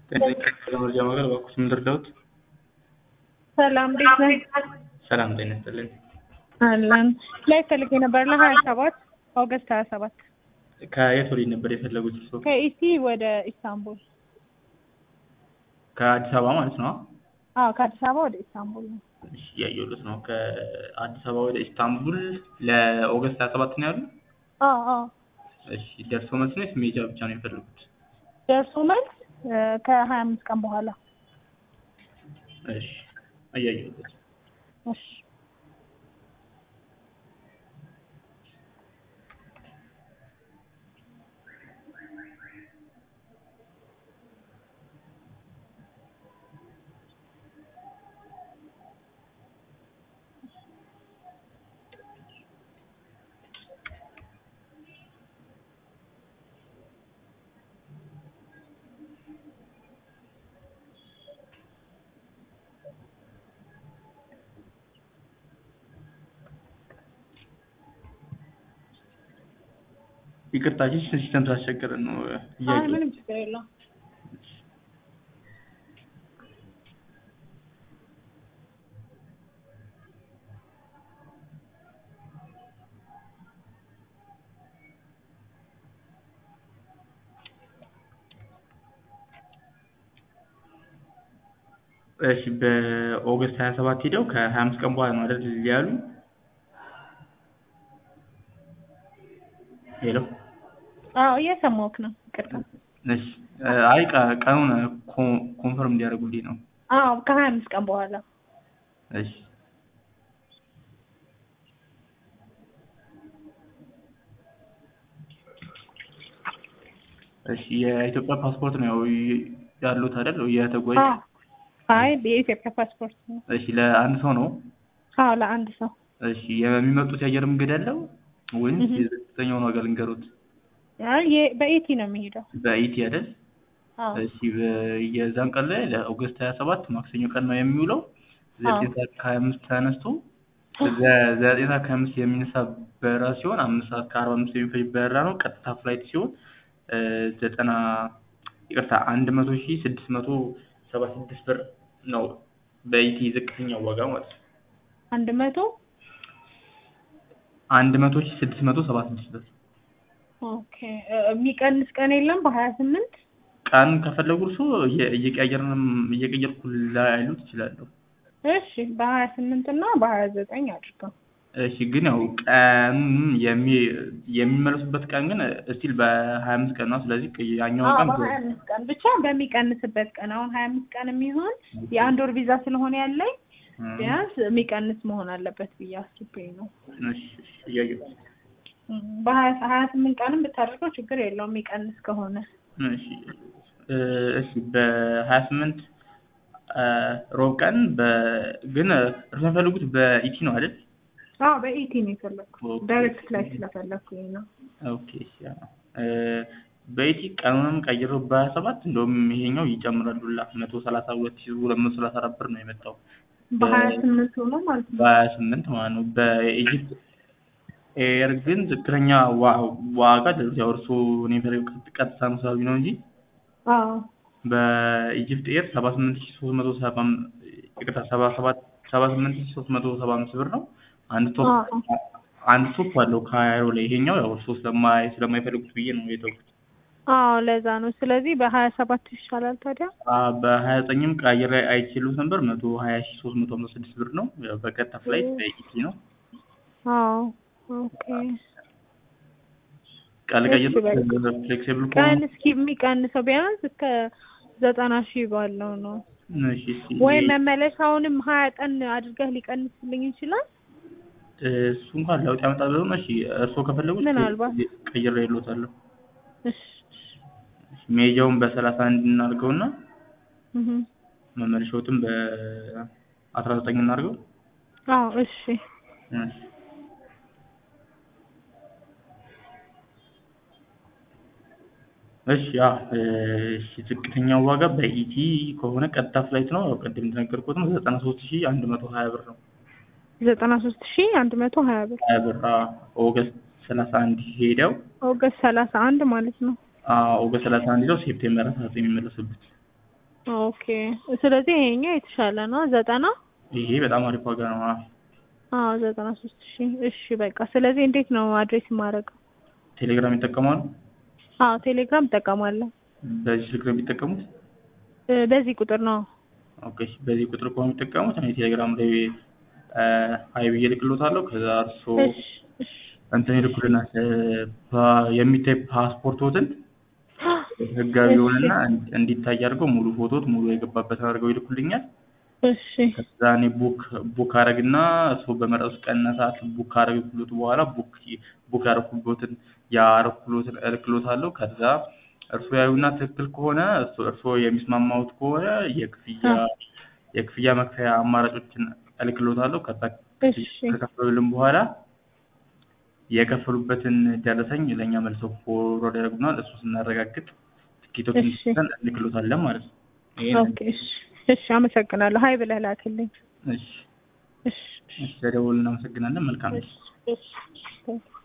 መረጃ ማዕከል እባክዎት ምን ልርዳዎት? ሰላም እንዴት ነህ? ሰላም ጤና ይስጥልኝ። አለን ላይ ፈልጌ ነበር ለሀያ ሰባት ኦገስት ሀያ ሰባት ከየት ወዴት ነበር የፈለጉት እርስዎ? ከኢሲ ወደ ኢስታንቡል። ከአዲስ አበባ ማለት ነው? አዎ ከአዲስ አበባ ወደ ኢስታንቡል ነው። እሺ እያየሁለት ነው። ከአዲስ አበባ ወደ ኢስታንቡል ለኦገስት ሀያ ሰባት ነው ያሉ? አዎ አዎ እሺ ደርሶ መልስ ነው ወይስ መሄጃ ብቻ ነው የፈለጉት? ደርሶ መልስ ከሀያ አምስት ቀን በኋላ። እሺ እያየሁለት እሺ ይቅርታ እሺ ሲስተም ስላስቸገረን ነው አይ እያየሁ ምንም ችግር የለውም። እሺ በኦገስት ሀያ ሰባት ሄደው ከሀያ አምስት ቀን በኋላ ነው አይደል ያሉ? ሄሎ አዎ እየሰማሁህ ነው። ይቅርታ። እሺ አይ ቀ- ቀኑን ኮ- ኮንፈርም እንዲያደርጉልኝ ነው። አዎ ከሀያ አምስት ቀን በኋላ እሺ እሺ የኢትዮጵያ ፓስፖርት ነው ያው ይ- ያሉት አይደል? የተጓዥ አዎ አይ የኢትዮጵያ ፓስፖርት ነው። እሺ ለአንድ ሰው ነው? አዎ ለአንድ ሰው እሺ የሚመጡት የአየር መንገድ አለው ወይም እህ። የዝቅተኛውን ዋጋ ልንገሩት? አይ የ- በኢቲ ነው የሚሄደው። በኢቲ አይደል? አዎ እሺ በ- የዛን ቀን ላይ ለኦገስት ሀያ ሰባት ማክሰኞ ቀን ነው የሚውለው ዘጠኝ አዎ። ሰዓት ከሀያ አምስት ተነስቶ ዘ- ዘጠኝ ሰዓት ከሀያ አምስት የሚነሳ በረራ ሲሆን አምስት ሰዓት ከአርባ አምስት የሚፈጅ በረራ ነው። ቀጥታ ፍላይት ሲሆን እ ዘጠና ይቅርታ አንድ መቶ ሺህ ስድስት መቶ ሰባ ስድስት ብር ነው በኢቲ ዝቅተኛው ዋጋ ማለት ነው። አንድ መቶ አንድ መቶ ሺህ ስድስት መቶ ሰባ ስድስት ብር ኦኬ እ- የሚቀንስ ቀን የለም በሀያ ስምንት ቀን ከፈለጉ እርሱ እየቀያየርንም እየቀየርኩ ላይሉት ይችላለሁ። እሺ በሀያ ስምንት እና በሀያ ዘጠኝ አድርገው። እሺ ግን ያው ቀኑን የሚ የሚመለሱበት ቀን ግን እስቲል በሀያ አምስት ቀን ነው። ስለዚህ ያኛውን አዎ ቀን በሀያ አምስት ቀን ብቻ በሚቀንስበት ቀን አሁን ሀያ አምስት ቀን የሚሆን የአንድ ወር ቪዛ ስለሆነ ያለኝ እ፣ ቢያንስ የሚቀንስ መሆን አለበት ብዬ አስቤ ነው። እሺ እሺ እያየሁ እም፣ በሀያ ሀያ ስምንት ቀንም ብታደርገው ችግር የለውም የሚቀንስ ከሆነ። እሺ እ፣ እሺ በሀያ ስምንት ሮብ ቀን በ ግን እርሱ የሚፈልጉት በኢቲ ነው አይደል? አዎ በኢቲ ነው የፈለግኩት ኦኬ። ዳይሬክት ፍላይት ስለፈለግኩኝ ነው። ኦኬ እሺ አዎ። እ፣ በኢቲ ቀኑንም ቀይረው በሀያ ሰባት እንደውም ይሄኛው ይጨምራል ሁላ መቶ ሰላሳ ሁለት ሺህ ሁለት መቶ ሰላሳ አራት ብር ነው የመጣው በሀያ ስምንት ሆኖ ማለት ነው። በሀያ ስምንት ማለት ነው። በኢጅፕት ኤር ግን ዝቅተኛ ዋ- ዋጋ ደረጃ ያው እርስዎ እኔ የፈለጉት ቀጥታ ነው ስላሉኝ ነው እንጂ አዎ በኢጅፕት ኤር ሰባ ስምንት ሺህ ሶስት መቶ ሰባ አም- ይቅርታ ሰባ ሰባት ሰባ ስምንት ሺህ ሶስት መቶ ሰባ አምስት ብር ነው። አንድ ቶፕ አዎ አንድ ቶፕ አለው ካይሮ ላይ ይሄኛው ያው እርስዎ ስለማይ ስለማይፈልጉት ብዬ ነው የተውኩት። አዎ ለዛ ነው። ስለዚህ በሀያ ሰባት ይሻላል ታዲያ። አ በሀያ ዘጠኝም ቀይሬ አይችሉት ነበር መቶ ሀያ ሺህ ሶስት መቶ ሃምሳ ስድስት ብር ነው። ያው በቀጥታ ፍላይት በኢቲ ነው። አዎ ኦኬ። ቃል እሺ ቀይር በቃ። ፍሌክሲብል ከሆኑ ቀን እስኪ የሚቀንሰው ቢያንስ እስከ ዘጠና ሺህ ባለው ነው። እሺ እሺ ወይ መመለሻውንም ሀያ ቀን አድርገህ ሊቀንስልኝ ይችላል። እሱ እንኳን ለውጥ ያመጣል ብለው ነው። እሺ እርስዎ ከፈለጉት ምናልባት። ቀይሬ እልዎታለሁ። እሺ ሜጃውን በሰላሳ አንድ እናድርገውና እህ መመለሻዎትን በአስራ ዘጠኝ እናድርገው። አዎ እሺ እሺ እሺ ያ እሺ ዝቅተኛው ዋጋ በኢቲ ከሆነ ቀጥታ ፍላይት ነው። ያው ቅድም እንደነገርኩት ነው ዘጠና ሶስት ሺህ አንድ መቶ ሀያ ብር ነው። ዘጠና ሶስት ሺህ አንድ መቶ ሀያ ብር ሀያ ብር አዎ። ኦገስት ሰላሳ አንድ ሄደው ኦገስት ሰላሳ አንድ ማለት ነው። አዎ ኦገስት ሰላሳ አንድ ሄደው ሴፕቴምበር አስራ ዘጠኝ የሚመለሱበት ኦኬ ስለዚህ ይሄኛው የተሻለ ነው ዘጠና ይሄ በጣም አሪፍ ዋጋ ነው። አዎ አዎ ዘጠና ሶስት ሺ እሺ በቃ ስለዚህ እንዴት ነው አድሬስ የማደርገው ቴሌግራም ይጠቀማሉ? አዎ ቴሌግራም እጠቀማለሁ በዚህ ስልክ ነው የሚጠቀሙት? እ በዚህ ቁጥር ነው ኦኬ በዚህ ቁጥር ከሆነ የሚጠቀሙት እኔ ቴሌግራም ላይ እ ሀይ ብዬ እልክልዎታለሁ። ከዛ እርስዎ እሺ እሺ እንትን ይልኩልናል እ ፓ- የሚታይ ፓስፖርቶትን ህጋዊ የሆነና እንዲ- እንዲታይ አድርገው ሙሉ ፎቶት ሙሉ የገባበትን አድርገው ይልኩልኛል። እሺ ከዛ እኔ ቡክ ቡክ አረግና እርስዎ በመረጡት ቀንና ሰዓት ቡክ ካረግኩሎት በኋላ ቡክ ቡክ ያረኩሎትን ያረኩሎትን እልክሎታለሁ። ከዛ እርስዎ ያዩና ትክክል ከሆነ እርስዎ እርስዎ የሚስማማዎት ከሆነ የክፍያ የክፍያ መክፈያ አማራጮችን እልክሎታለሁ። ከዛ እሺ ከከፈሉልን በኋላ የከፈሉበትን ደረሰኝ ለእኛ መልሰው ፎርዋርድ ያደርጉናል። እሱ ስናረጋግጥ ትኬቶችን እሺ። ሰጥተን እንልክሎታለን ማለት ነው። ይሄን ኦኬ እሺ እሺ አመሰግናለሁ ሀይ ብለህ ላክልኝ እሺ እሺ እሺ፣ ለደወሉ እናመሰግናለን። መልካም እሺ እሺ